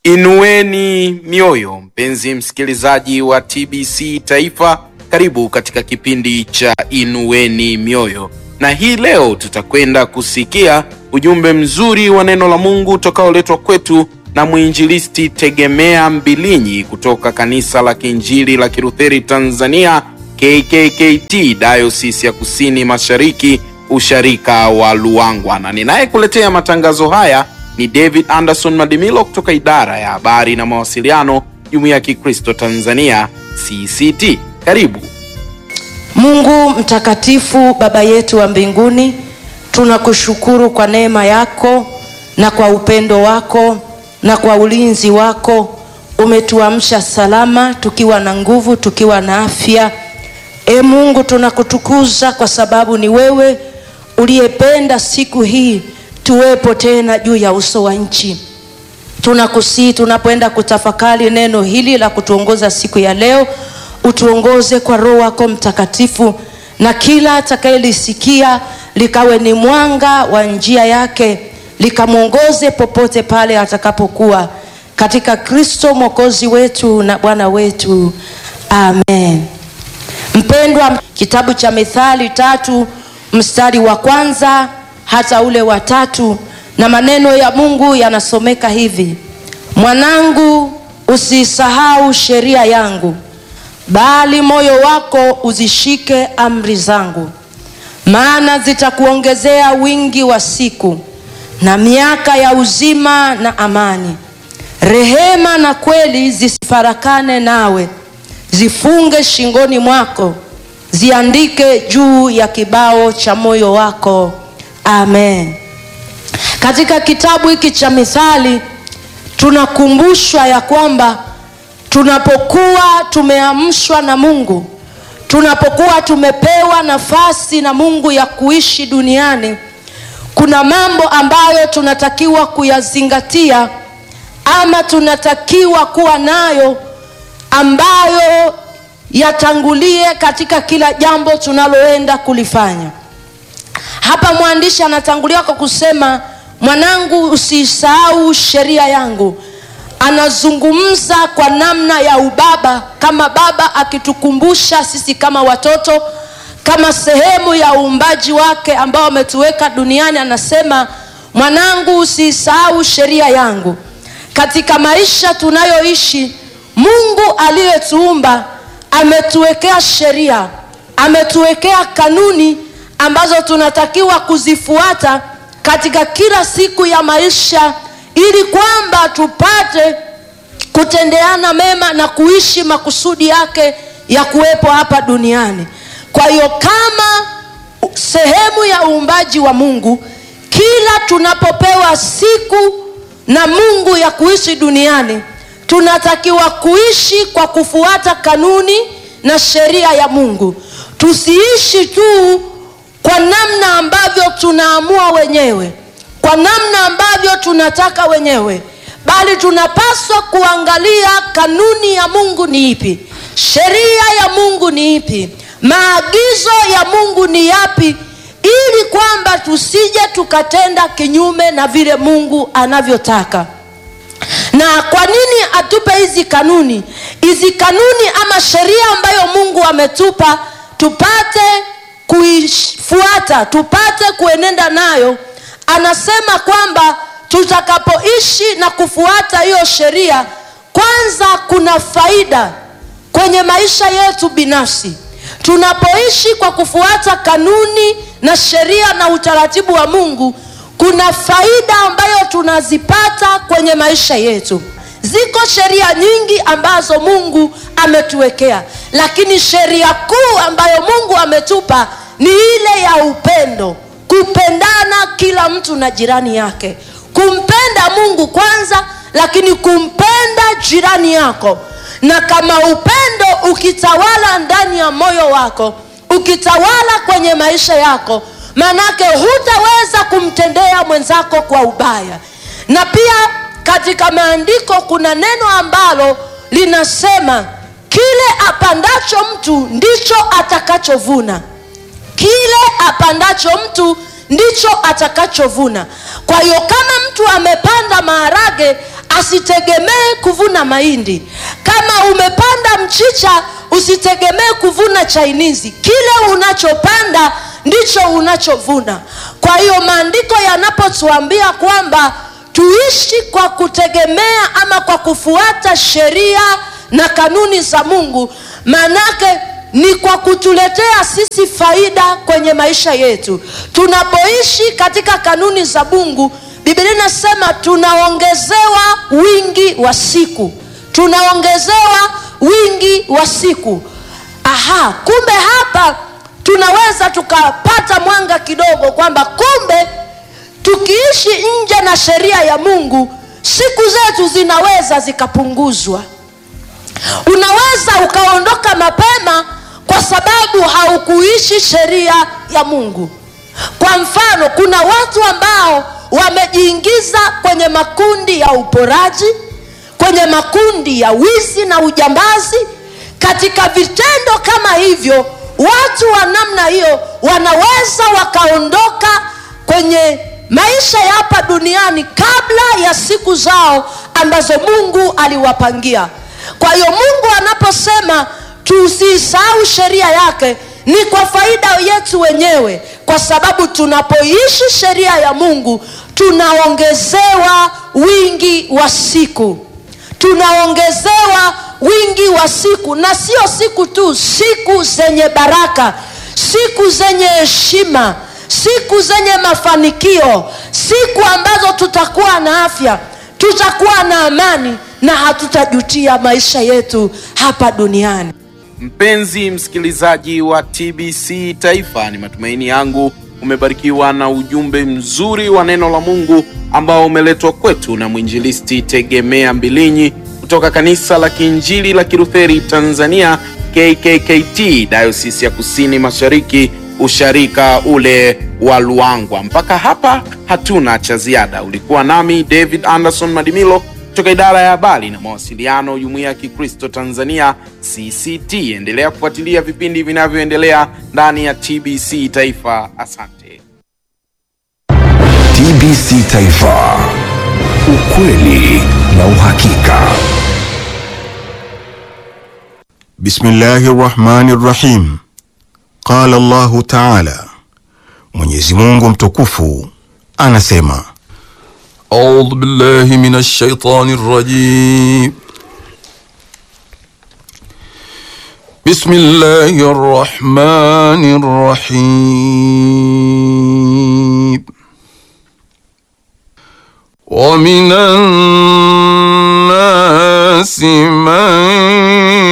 Inueni mioyo, mpenzi msikilizaji wa TBC Taifa, karibu katika kipindi cha Inueni Mioyo, na hii leo tutakwenda kusikia ujumbe mzuri wa neno la Mungu utakaoletwa kwetu na mwinjilisti Tegemea Mbilinyi kutoka kanisa la Kiinjili la Kilutheri Tanzania KKKT Diocese ya Kusini Mashariki usharika wa Luangwa, na ninayekuletea matangazo haya ni David Anderson Madimilo kutoka idara ya habari na mawasiliano Jumuiya ya Kikristo Tanzania CCT. Karibu. Mungu mtakatifu, Baba yetu wa mbinguni, tunakushukuru kwa neema yako na kwa upendo wako na kwa ulinzi wako. Umetuamsha salama tukiwa na nguvu, tukiwa na afya. E Mungu, tunakutukuza kwa sababu ni wewe uliyependa siku hii tuwepo tena juu ya uso wa nchi. Tunakusii tunapoenda kutafakari neno hili la kutuongoza siku ya leo, utuongoze kwa Roho wako Mtakatifu, na kila atakayelisikia likawe ni mwanga wa njia yake, likamwongoze popote pale atakapokuwa, katika Kristo mwokozi wetu na Bwana wetu, amen. Mpendwa, kitabu cha Mithali tatu mstari wa kwanza hata ule wa tatu, na maneno ya Mungu yanasomeka hivi: mwanangu, usisahau sheria yangu, bali moyo wako uzishike amri zangu, maana zitakuongezea wingi wa siku na miaka ya uzima na amani. Rehema na kweli zisifarakane nawe, zifunge shingoni mwako, ziandike juu ya kibao cha moyo wako. Amen. Katika kitabu hiki cha Mithali tunakumbushwa ya kwamba tunapokuwa tumeamshwa na Mungu, tunapokuwa tumepewa nafasi na Mungu ya kuishi duniani, kuna mambo ambayo tunatakiwa kuyazingatia ama tunatakiwa kuwa nayo ambayo yatangulie katika kila jambo tunaloenda kulifanya. Hapa mwandishi anatangulia kwa kusema mwanangu, usisahau sheria yangu. Anazungumza kwa namna ya ubaba, kama baba akitukumbusha sisi kama watoto, kama sehemu ya uumbaji wake ambao ametuweka duniani. Anasema mwanangu, usisahau sheria yangu. Katika maisha tunayoishi, Mungu aliyetuumba ametuwekea sheria, ametuwekea kanuni ambazo tunatakiwa kuzifuata katika kila siku ya maisha ili kwamba tupate kutendeana mema na kuishi makusudi yake ya kuwepo hapa duniani. Kwa hiyo kama sehemu ya uumbaji wa Mungu, kila tunapopewa siku na Mungu ya kuishi duniani, tunatakiwa kuishi kwa kufuata kanuni na sheria ya Mungu. Tusiishi tu kwa namna ambavyo tunaamua wenyewe, kwa namna ambavyo tunataka wenyewe, bali tunapaswa kuangalia kanuni ya Mungu ni ipi, sheria ya Mungu ni ipi, maagizo ya Mungu ni yapi, ili kwamba tusije tukatenda kinyume na vile Mungu anavyotaka. Na kwa nini atupe hizi kanuni? Hizi kanuni ama sheria ambayo Mungu ametupa tupate kuifuata tupate kuenenda nayo. Anasema kwamba tutakapoishi na kufuata hiyo sheria, kwanza kuna faida kwenye maisha yetu binafsi. Tunapoishi kwa kufuata kanuni na sheria na utaratibu wa Mungu, kuna faida ambayo tunazipata kwenye maisha yetu. Ziko sheria nyingi ambazo Mungu ametuwekea, lakini sheria kuu ambayo Mungu ametupa ni ile ya upendo, kupendana kila mtu na jirani yake, kumpenda Mungu kwanza, lakini kumpenda jirani yako. Na kama upendo ukitawala ndani ya moyo wako, ukitawala kwenye maisha yako, manake hutaweza kumtendea mwenzako kwa ubaya. Na pia katika maandiko kuna neno ambalo linasema kile apandacho mtu ndicho atakachovuna. Kile apandacho mtu ndicho atakachovuna. Kwa hiyo kama mtu amepanda maharage asitegemee kuvuna mahindi kama umepanda mchicha usitegemee kuvuna chainizi kile unachopanda ndicho unachovuna kwa hiyo maandiko yanapotuambia kwamba tuishi kwa kutegemea ama kwa kufuata sheria na kanuni za mungu maanake ni kwa kutuletea sisi faida kwenye maisha yetu tunapoishi katika kanuni za mungu biblia inasema tunaongezewa wingi wa siku tunaongezewa wingi wa siku aha kumbe hapa tunaweza tukapata mwanga kidogo kwamba kumbe tukiishi nje na sheria ya mungu siku zetu zinaweza zikapunguzwa unaweza ukaondoka mapema kwa sababu haukuishi sheria ya mungu kwa mfano kuna watu ambao wamejiingiza kwenye makundi ya uporaji kwenye makundi ya wizi na ujambazi katika vitendo kama hivyo watu wa namna hiyo wanaweza wakaondoka kwenye maisha ya hapa duniani kabla ya siku zao ambazo mungu aliwapangia kwa hiyo mungu anaposema tusisahau sheria yake ni kwa faida yetu wenyewe kwa sababu tunapoishi sheria ya mungu tunaongezewa wingi wa siku tunaongezewa wingi wa siku na sio siku tu siku zenye baraka siku zenye heshima siku zenye mafanikio siku ambazo tutakuwa na afya tutakuwa na amani na hatutajutia maisha yetu hapa duniani Mpenzi msikilizaji wa TBC Taifa, ni matumaini yangu umebarikiwa na ujumbe mzuri wa neno la Mungu ambao umeletwa kwetu na mwinjilisti Tegemea Mbilinyi kutoka kanisa la Kiinjili la Kilutheri Tanzania KKKT Dayosisi ya Kusini Mashariki usharika ule wa Luangwa. Mpaka hapa hatuna cha ziada. Ulikuwa nami David Anderson Madimilo kutoka idara ya habari na mawasiliano Jumuiya ya Kikristo Tanzania CCT. Endelea kufuatilia vipindi vinavyoendelea ndani ya TBC Taifa. Asante. TBC Taifa, ukweli na uhakika. Bismillahi rahmani rahim. Qala Allahu taala, Mwenyezi Mungu mtukufu anasema أعوذ بالله من الشيطان الرجيم بسم الله الرحمن الرحيم ومن